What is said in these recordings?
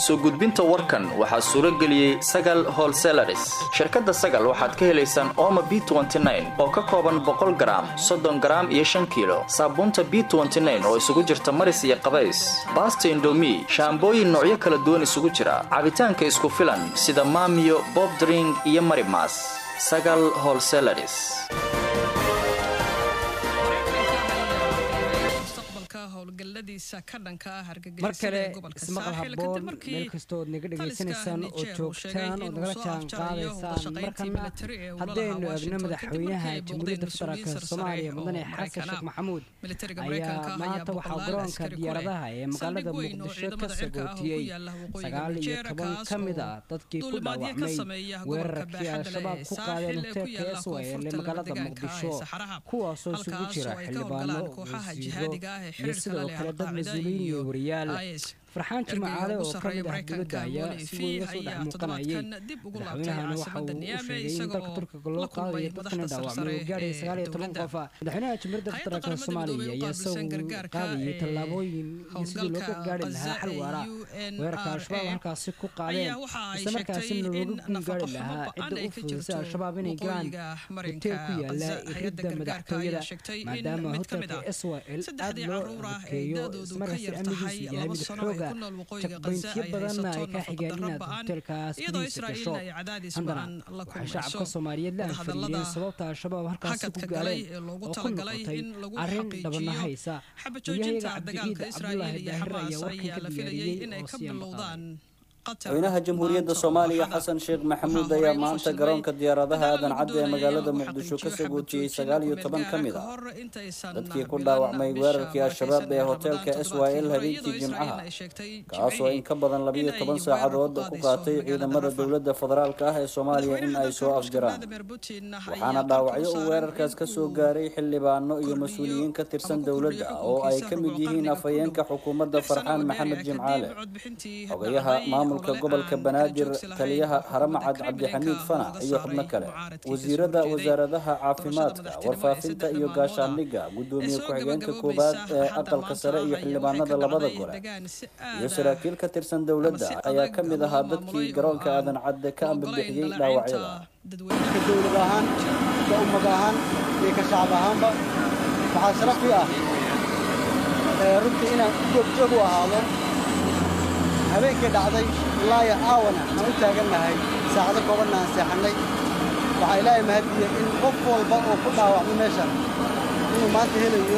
soo gudbinta warkan waxaa suuro geliyey sagal holselaris shirkadda sagal waxaad ka helaysaan ooma b oo ka kooban boqol garaam soddon garaam iyo shan kiilo saabuunta b oo isugu jirta maris iyo qabays baasta indomi shaambooyin noocyo kala duwan isugu jira cabitaanka isku filan sida maamiyo bobdring iyo marimas sagal holselaris mar kale ismaqal haboon meel kastood naga dhegaysanaysaan oo joogtaan oo nagala jaan qaadaysaan markana haddaynu eegno madaxweynaha jamhuuriyadda federaalk soomaaliya mudane xasan sheekh maxamuud ayaa maanta waxaa garoonka diyaaradaha ee magaalada muqdisho ka sagootiyey sagaal iyo toban ka mid ah dadkii ku dhaawacmay weerarkii al-shabaab ku qaadeen hoteelka eswayl ee magaalada muqdisho kuwaasoo isugu jira xildhibaano wasiiro iyo sidoo kale dad mas-uuliyiin iyo wariyaal farxaan jimacaale oo ka mid ah dowladda ayaa si weyn uga soo dhex muuqanayay madaxweynahana waxa uu u sheegay in dalka turkiga loo qaadayo dadkana dhaawacmay oo gaaraya sagaal iyo toban qof madaxweynaha jamhuuriyadda federaalk soomaaliya ayaa isagu qaadayay tallaabooyin iyo sidii looga gaari lahaa xal waara weerarka al-shabaab halkaasi ku qaadeen isla markaasina looga gun gaari lahaa cidda u fududsa al-shabaab inay galaan hoteel ku yaala iridda madaxtooyada maadaama hotelka eswal aad loo adkeeyo ismarkaasi amnigiisu yahay mid xooga jaqbayntiyo badanna ay ka xigeen inaad hoteelkaas gudihiisa gasho haddana waxay shacabka soomaaliyeed la anfariyeen sababta al-shabaab halkaasi ku gaaleen oo ku noqotay arrin dhabanahaysa wariyahayaga cabdixiid cabdulaahi daahir ayaa warkan ka diyaariyey oo sii amaqaaday madaxweynaha jamhuuriyadda soomaaliya xasan sheekh maxamuud ayaa maanta garoonka diyaaradaha aadan cadde ee magaalada muqdisho ka sagootiyey sagaal iyo toban ka mid ah dadkii ku dhaawacmay weerarkii al-shabaab ee hoteelka s y l habeenkii jimcaha kaasoo in ka badan labiyo toban saacadood ku qaatay ciidamada dowladda federaalk ah ee soomaaliya in ay soo afjaraan waxaana dhaawacyo uu weerarkaas ka soo gaaray xildhibaano iyo mas-uuliyiin ka tirsan dowladda oo ay ka mid yihiin afhayeenka xukuumadda farxaan maxamed jimcaale xogayaha maamulka gobolka banaadir taliyaha haramacad cabdixamiid fanac iyo xubno kale wasiirada wasaaradaha caafimaadka warfaafinta iyo gaashaandhigga gudoomiye ku-xigeenka koowaad ee aqalka sare iyo xildhibaanada labada gole iyo saraakiil ka tirsan dowladda ayaa ka mid ahaa dadkii garoonka aadan cadde ka ambabixiyey dhaawacyada ka dowlad ahaan ka ummad ahaan iyo ka shacab ahaanba waxaa sharaf ii ah runtii inaan joogjoog u ahaado habeenkii dhacday ilaa iyo caawana aan u taagannahay saacado koobanna aan seexannay waxaa ilaahay mahadiyey in qof walba oo ku dhaawacmay meeshan inuu maanta helayo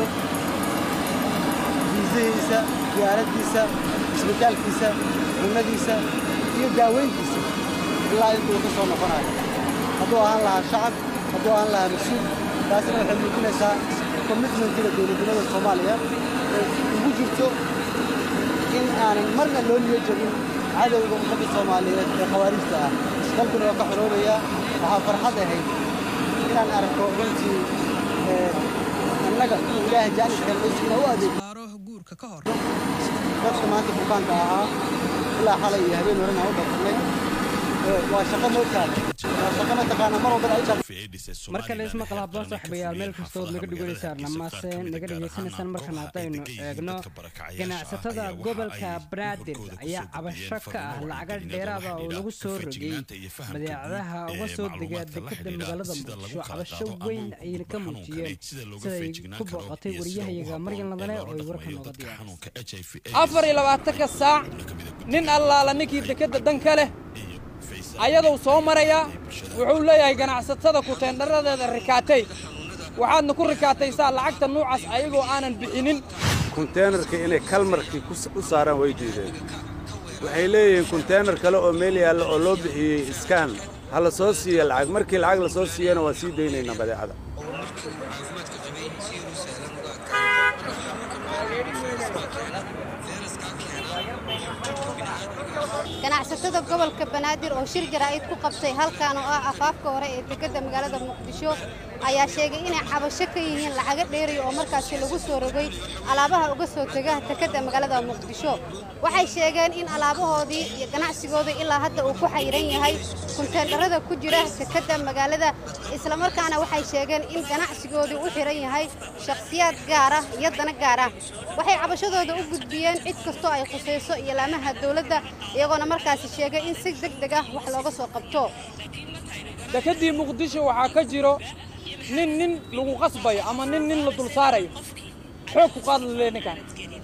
fiisihiisa diyaaraddiisa isbitaalkiisa cunnadiisa iyo daaweyntiisa ilaa intuu ka soo noqonayo hadduu ahaan lahaa shacab hadduu ahaan lahaa mas-uul taasina waxay muujinaysaa commitmentiga dowladnimada soomaaliya ee ugu jirto in aanan marna loo niyo jabin cadowga ummadda soomaaliyeed ee khawaarijta ah dalkuna waa ka xoroobayaa waxaa farxad ahayd inaan arko runtii annaga inuu ilaahay jaaniskeen ina u adeego dadka maanta bukaanka ahaa ilaa xalay iyo habeen horena u dhaqannay waa shaqo moogtaada waa shaqo mataqaana mar walbana ay mar kale ismaqal haboon saaxiibayaal meel kastood naga dheganaysaan amase naga dhegaysanaysaan markan haddaynu eegno ganacsatada gobolka banaadir ayaa cabasho ka ah lacaga dheeraada oo lagu soo rogay badeecadaha uga soo dega dekeda magaalada muqdisho cabasho weyn ayayna ka muujiyeen siday ku booqatay wariyahayaga maryan ladane oo ay warka nooga diyaarisay afar iyo labaatanka saac nin allaala ninkii dekeda dan ka leh ayaduu soo maraya wuxuu leeyahay ganacsatada kuteendharadeeda rikaatay waxaadna ku rikaataysaa lacagta nuucaas ayagoo aanan bixinin kunteenarka inay kalmarkii u saaraan way diideen waxay leeyihiin kunteenar kale oo meel yaalla oo loo bixiyey iskaan ha la soo siiya lacag markii lacag la soo siiyana waan sii daynaynaa badeecada ganacsatada gobolka banaadir oo shir jaraa'id ku qabtay halkan oo ah afaafka hore ee dekedda magaalada muqdisho ayaa sheegay inay cabasho ka yihiin lacaga dheeriya oo markaasi lagu soo rogay alaabaha uga soo tega tekadda magaalada muqdisho waxay sheegeen in alaabahoodii iyo ganacsigoodii ilaa hadda uu ku xayiran yahay kunteendharada ku jira tekadda magaalada islamarkaana waxay sheegeen in ganacsigoodii u xiran yahay shakhsiyaad gaar ah iyo dana gaar ah waxay cabashadooda u gudbiyeen cid kastoo ay khusayso iyo laamaha dawladda iyagoona markaasi sheegay in si deg deg ah wax looga soo qabto dekeddii muqdisho waxaa ka jiro nin nin lagu qasbayo ama nin nin la dul saarayo xoog ku qaad lale ninkan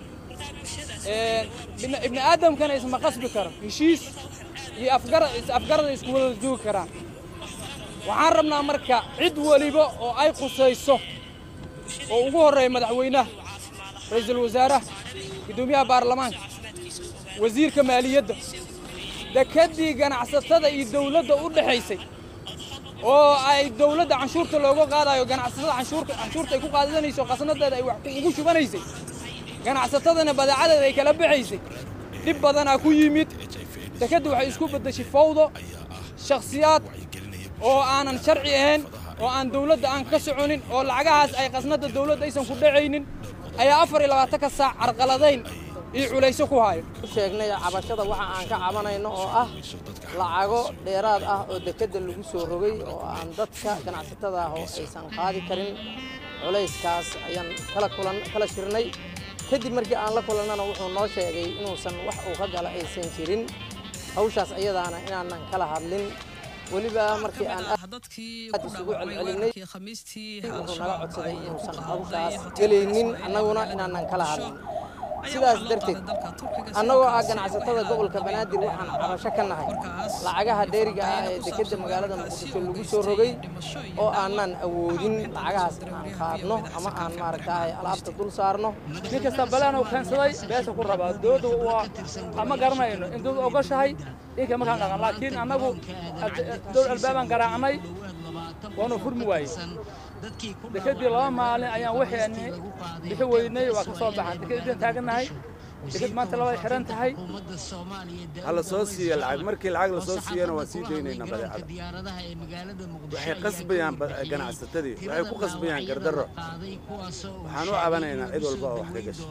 ibni aadamkana isma qasbi karo heshiis iyo afgarada isku wada joogi karaan waxaan rabnaa marka cid weliba oo ay khusayso oo ugu horreeya madaxweynaha ra'iisul wasaaraha guddoomiyaha baarlamaanka wasiirka maaliyadda dekeddii ganacsatada iyo dawladda u dhexaysay oo ay dawladda canshuurta looga qaadayo ganacsatada canshuurta ay ku qaadanayso qasnadeeda ay wax ugu shubanaysay ganacsatadana badeecadeeda ay kala baxaysay dhib badanaa ku yimid dekedda waxay isku beddeshay fawdo shakhsiyaad oo aanan sharci ahayn oo aan dawladda aan ka soconin oo lacagahaas ay qasnadda dawladda aysan ku dhacaynin ayaa afar iyo labaatanka saac carqaladayn iyo culayso ku hayo sheegnay cabashada waxa aan ka cabanayno oo ah lacago dheeraad ah oo dekedda lagu soo rogay oo aan dadka ganacsatada ah oo aysan qaadi karin culayskaas ayaan kala kulan kala shirnay kadib markii aan la kulannana wuxuu noo sheegay inuusan wax uu ka gala aysan jirin hawshaas ayadaana inaanan kala hadlin weliba markii aan aad isugu celcelinay wuxuu naga codsaday inuusan hawshaas gelaynin annaguna inaanan kala hadlin sidaas darteed annagoo ah ganacsatada gobolka banaadir waxaan cabasho ka nahay lacagaha dheeriga ah ee dekedda magaalada muqdisho lagu soo rogay oo aanan awoodin lacagahaas aan qaadno ama aan maaragtahay alaabta dul saarno nin kasta balaan uu keensaday beesha ku rabaa dowladda waa ama garanayno in dowladda ogashahay dhinka markaan dhaqan laakiin annagu dowlad albaabaan garaacnay waanu furmi waayey dekedii laba maalin ayaan waxeenni bixi weynay waa ka soo baxan dekedii taagannahay deked maanta labay xiran tahay ha la soo siiya lacag markii lacag la soo siiyana waan sii daynaynaa badeecada waxay qasbayaan ganacsatadii waxay ku qasbayaan gardarro waxaan u cabanaynaa cid walba oo wax ka gasho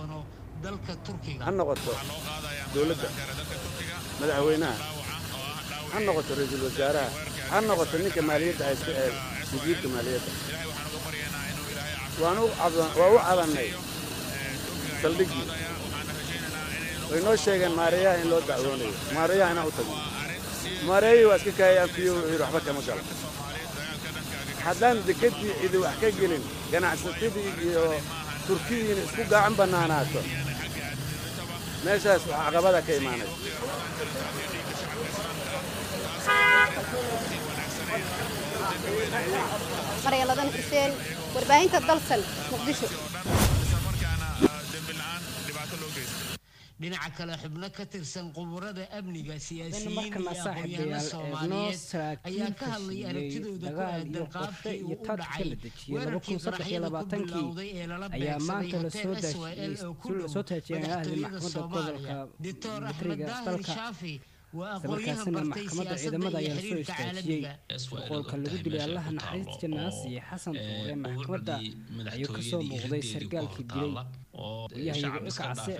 ha noqoto dowladda madaxweynaha ha noqoto ra-iisul wasaaraha ha noqoto ninka maaliyadda haysta ee wasiirka maaliyadda waan u cabannay saldhiggii way noo sheegeen maareeyaha in loo dacwoonayo maareeyaha inaan u tagno maareeyihii waa iska kaayay anfiyo wuxuu yidhi waxba kama galo haddaan dekeddii cidi wax ka gelin ganacsatadii iyo turkidiina isku gacan bannaanaato meeshaas wax caqabada ka imaanaysa maryaladana xuseen warbaahinta dalsan muqdisho dhinaca kale xubno ka tirsan quburada amniga siyaasiyiin markana iyo aqoonyahanno saaxiibayaal eegno soomaaliyeed ayaa ka hadlay saraakiil aragtidooda ku dagaal aadan iyo qaabkii qorshe iyo uu u taadkii la dhacay dejiyey weerarkii qaraxyada ku bilowday ee lala ayaa beegsaday maanta lasoo hotel SYL oo ku dhow soo taajiyay ahli madaxtooyada maxkamadda Soomaaliya gobolka doctor axmed mitriga daahir dalka shaafi waa isla aqoonyahan markaasina bartay maxkamadda siyaasadda ciidamada iyo ayaa lasoo xiriirka istaajiyey caalamiga boqolka lagu dilay allaha naxariista naasiye xasan tuure maxkamadda ayuu ka soo muuqday sargaalkii dilay yahay kacse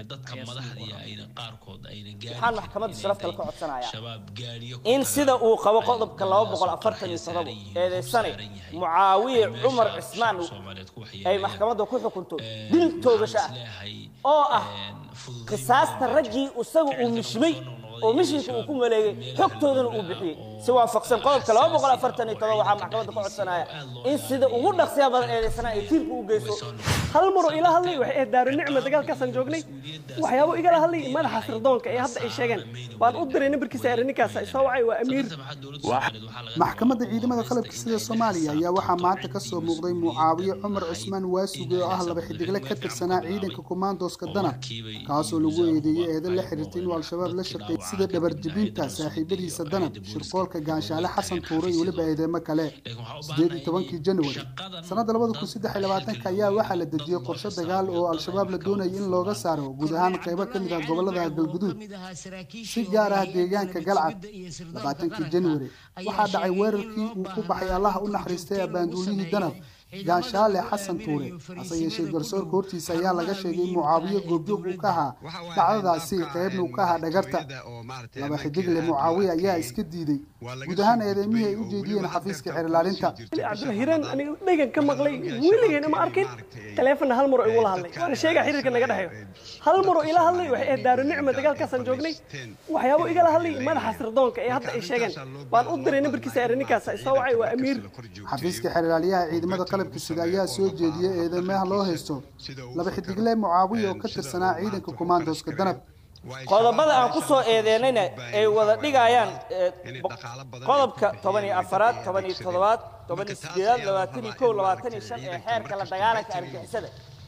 waxaan maxkamadda sharafta ka codsanayaa in sida uu qabo qodobka eedeysane mucaawiye cumar cismaan ay maxkamadda ku xukunto dil toogasho ah oo ah qisaasta raggii isaga uu mishmay oo mishinka uu ku maleegay xogtoodana uu bixiyey si waafaqsan qodobka waxaa maxkamadda ka codsanaya in sida ugu dhaqsiya badan eedeysana ay tiirka u geyso hal maroo ila hadlay waxay ahayd daaru nicma dagaalkaasaan joognay waxyaabo igala hadlay madaxa sirdoonka ee hadda ay sheegeen waan u diray nambarkiisa ere ninkaas soo wacay waa amiir maxkamadda ciidamada qalabka sida soomaaliya ayaa waxaa maanta ka soo muuqday mucaawiye cumar cusmaan waasuge oo ah laba xidigle ka tirsanaa ciidanka komandoska danab kaasoo lagu eedeeyey eedan la xiriirtay inuu al-shabaab la shaqeeyay sida dhabarjebinta saaxiibadiisa danab shirqoolka gaanshaale xasan tuure iyo weliba eedeemo kale sideed iyo tobankii januari sanadda labada kun saddex iyo labaatanka ayaa waxaa la dejiyey qorshe dagaal oo al-shabaab la doonayay in looga saaro guud ahaan qaybo ka mid ah gobolada galguduud si gaar ah deegaanka galcad labaatankii januari waxaa dhacay weerarkii uu ku baxay allaha u naxariistay abaanduulihii danab gaashaale xasan tuure hase yeeshee garsoorka hortiisa ayaa laga sheegay in mucaawiye goobjoog uu ka ahaa dhacdadaasi qaybna uu ka ahaa dhagarta laba xidigle mucaawiye ayaa iska diiday guud ahaan eedeymihii ay u jeediyeen xafiiska xerilaalinta cabdilahiraan aniga dhegan ka maqlay weligeena ma arkin taleefonna hal maroo igula hadlay waana sheegaa xiriirka naga dhexeeyo hal maroo ila hadlay waxay ahayd daaru nicma dagaalkaasaan joognay waxyaabo igala hadlay madaxa sirdoonka ee hadda ay sheegeen waan u diray nambarkiisa ere ninkaas soo wacay waa amiir xafiiska xerilaalyaha ciidamada qalabka sida ayaa soo jeediyey eedeymaha loo haysto laba xidigle mucaawiye oo ka tirsanaa ciidanka kumaandooska danab qodobada aan ku soo eedeynayna ay wada dhigayaan qodobka toban iyo afaraad toban iyo toddobaad toban iyo sideedaad labaatan iyo kow labaatan iyo shan ee xeerka la dagaalanka argixisada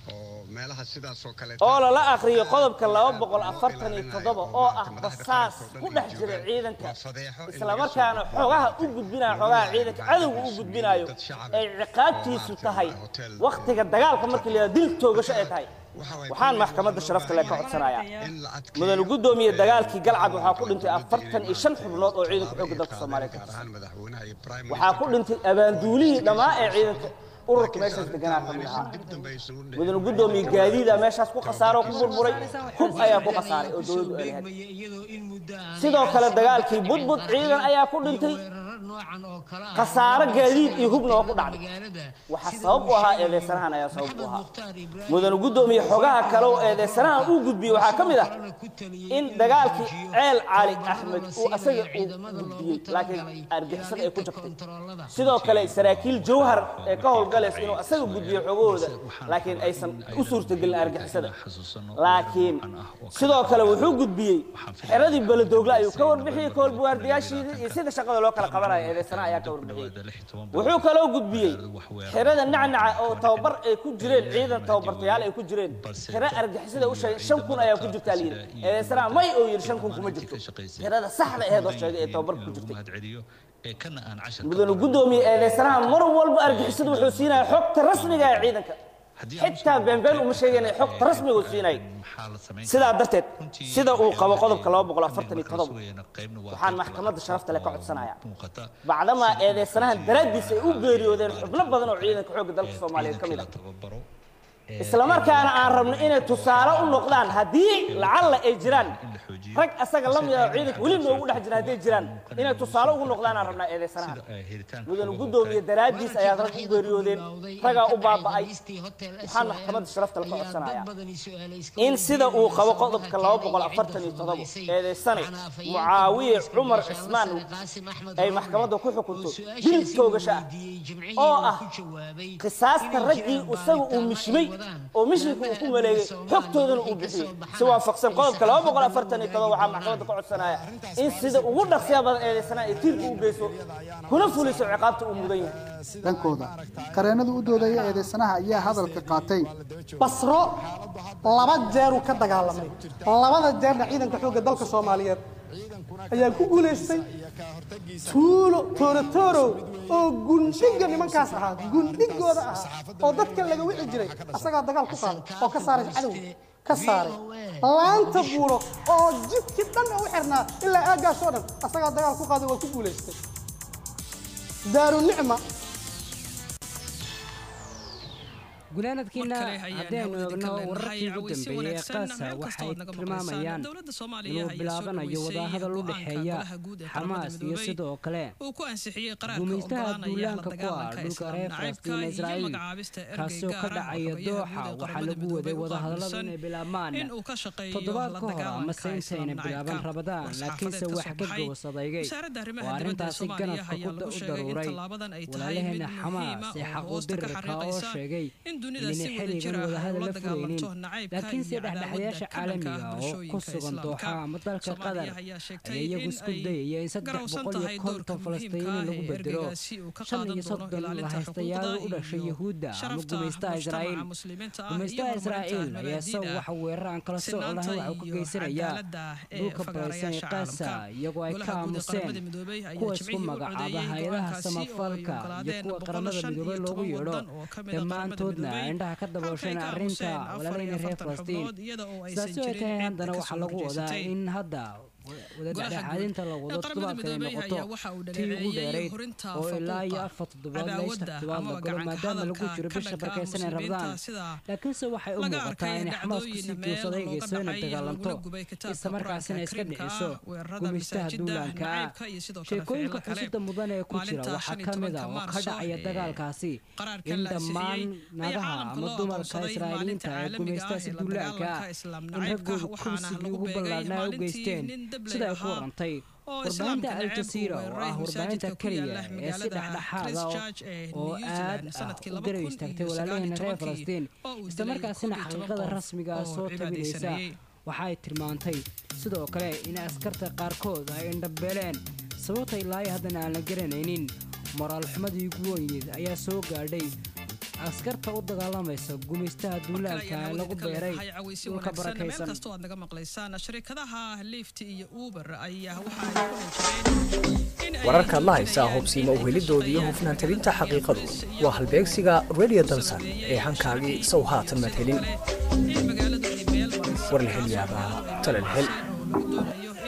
oo lala akhriyo qodobka laba boqol afartan iyo toddoba oo ah basaas ku dhex jira ciidanka islamarkaana xogaha u gudbinayo xogaha ciidanka cadowga u gudbinayo ay ciqaabtiisu tahay wakhtiga dagaalka markii la yidhahdo dil toogasho ay tahay waxaan maxkamadda sharafta le ka codsanayaa mudane guddoomiye dagaalkii galcad waxaa ku dhintay afartan iyo shan xubnood oo ciidanka xoogga dalka soomaaliya ka tirsan waxaa ku dhintay abaanduulihii dhammaa ee ciidanka ururka meeshaas deganaa ka mid ahaa mudane guddoomiye gaadiida meeshaas ku khasaaro ku burburay hub ayaa ku khasaaray oo dowladdu ay lahayd sidoo kale dagaalkii budbud ciidan ayaa ku dhintay khasaaro gaadiid iyo hubna oo ku dhacday waxaa sabab u ahaa eedeysanahan ayaa sabab u ahaa mudane guddoomiye xogaha kale oo eedeysanahan uu gudbiyey waxaa ka mid ah in dagaalkii ceel cali axmed uu asaga uu gudbiyey laakiin argixisada ay ku jabtay sidoo kale saraakiil jawhar ee ka howlgalaysa inuu asaga gudbiyo xogahooda laakiin aysan u suurtagelin argixisada laakiin sidoo kale wuxuu gudbiyey xeradii beledoogle ayuu ka warbixiyey koolbuwaardiyaashiidii iyo sida shaqada loo kala qabanayo eedeysana ayaa ka warbixiyey wuxuu kaloo gudbiyey xerada nacnaca oo tababar ay ku jireen ciidan tababartayaal ay ku jireen xero argixisada u sheegay shan kun ayaa ku jirtaa layidhi eedeysana may oo yidhi shan kun kuma jirto xerada saxda aheed oo sheegay ee tababarka ku jirtay mudane guddoomiye eedeysanaha mar walba argixisadu wuxuu siinaya xogta rasmiga ee ciidanka xitaa beenbeen uma sheegayna xogta rasmiga uu siinay sidaa darteed sida uu qabo qodobka laba boqol afartan iyo todoba waxaan maxkamadda sharafta le ka codsanayaa bacdamaa eedeysanahan daraaddiis ay u geeriyoodeen xubno badan oo ciidanka xoogga dalka soomaaliyeed ka mid ah islamarkaana aan rabno inay tusaale u noqdaan haddii lacalla ay jiraan rag asaga la mid ah ciidanka weli noogu dhex jira hadday jiraan inay tusaale ugu noqdaan aan rabnaa eedeysanaha mudane guddoomiye daraaddiis ayaad rag u geeriyoodeen ragaa u baaba'ay waxaan maxkamadda sharafta la ka codsanayaa in sida uu qabo qodobka laba boqol afartan iyo toddoba eedeysane mucaawiye cumar cismaan ay maxkamadda ku xukunto dil toogasho ah oo ah qisaasta raggii isaga uu mishmay oo mishinka uu ku maleegay xogtoodana uu bixiyey si waafaqsan qodobka laba boqol afartan iyo todoba waxaa maxkamadda ka codsanaya in sida ugu dhaqsiya badan eedeysanaa ay tiirka u geyso kuna fuliso ciqaabta uu mudan yahay dhankooda qareenada u doodaya eedeysanaha ayaa hadalka qaatay basro laba jeeruu ka dagaalamay labada jeerna ciidanka xoogga dalka soomaaliyeed ayaa ku guulaystay tuulo toorotorow oo gundhiga nimankaas ahaa gundhigooda ahaa oo dadka laga wici jiray asagaa dagaal ku qaaday oo ka saaray cadow ka saaray laanta buuro oo jidkii dhan u xirnaa ilaa aagaas oo dhan asagaa dagaal ku qaaday waa ku guulaystay daaru nicma gunaanadkiina haddaynu eegno wararkii ugu dambeeyey ee qaasa waxay tilmaamayaan inuu bilaabanayo wadahadal u dhexeeya xamaas iyo sidoo kale gumaystaha duulaanka ku ah dhulka reer falastiin israa'iil kaasoo ka dhacaya dooxa waxaa lagu waday wadahadalladu inay bilaabmaan toddobaad ka hor amase intayna bilaaban rabadaan laakiinse wax ka gowsadaygay oo arrintaasi ganafka u daruuray walaalaheena xamaas ee xaquudirirka oo sheegay inayna xilligan wadahadal la furaynin laakiinse dhexdhexayaasha caalamiga oo ku sugan dooxa ama dalka qatar ayaa iyagu isku dayaya in saddex boqol iyo konton falastiini lagu bedelo shan iyo soddon lahaystayaal u dhashay yahuudda ama gumaystaha israa'iil gumaystaha israa'iil ayaa isagu waxa weerar aan kala sooc lahayn waxa uu ka geysanayaa dhulka baraysan ee qaasa iyagoo ay ka aamuseen kuwa isku magacaaba hay-adaha samafalka iyo kuwa qaramada midoobay loogu yeedho dhammaantoodna indhaha ka daboosheen arrinta walaalayna reer falastiin sidaasi ay tahay haddana waxaa lagu wadaa in hadda wadadhexaadinta la wado toddobaadkan ay noqoto tii ugu dheerayd oo ilaa iyo afar toddobaad la ishta toddobaad la galo maadaama lagu jiro bisha barkaysan ee rabdaan laakiinse waxay u muuqataa inay xamaas kusii joogsaday eegayso inay dagaalanto islamarkaasina iska dhiciso gumaystaha duulaanka ah sheekooyinka xusida mudan ee ku jira waxaa ka mid a oo ka dhacaya dagaalkaasi in dhammaan nagaha ama dumarka israa'iiliyiinta ee gumaystaasi duulaanka ah in raggoodu kursigii ugu ballaadhnaa ay u geysteen sida ay ku warantay warbaahinta al jazeera oo ah warbaahinta keliya ee si dhexdhexaada oo aad u garab istaagtay walaalaheena reer falastiin islamarkaasina xaqiiqada rasmiga ah soo tabinaysa waxa ay tilmaantay sidoo kale in askarta qaarkood ay indhabeeleen sababta ilaa haddana aan la garanaynin moraal xumadii ugu weyneed ayaa soo gaadhay askarta u dagaalamaysa gumaystaha duulaanka ee lagu beeray dhulka barakaysan wararkaad la haysaa hubsiima uhelidooda iyo hufnaan tabinta xaqiiqadu waa halbeegsiga radio dalsan ee hankaagii sow haatan maad helin warlahelyaabaha talalhel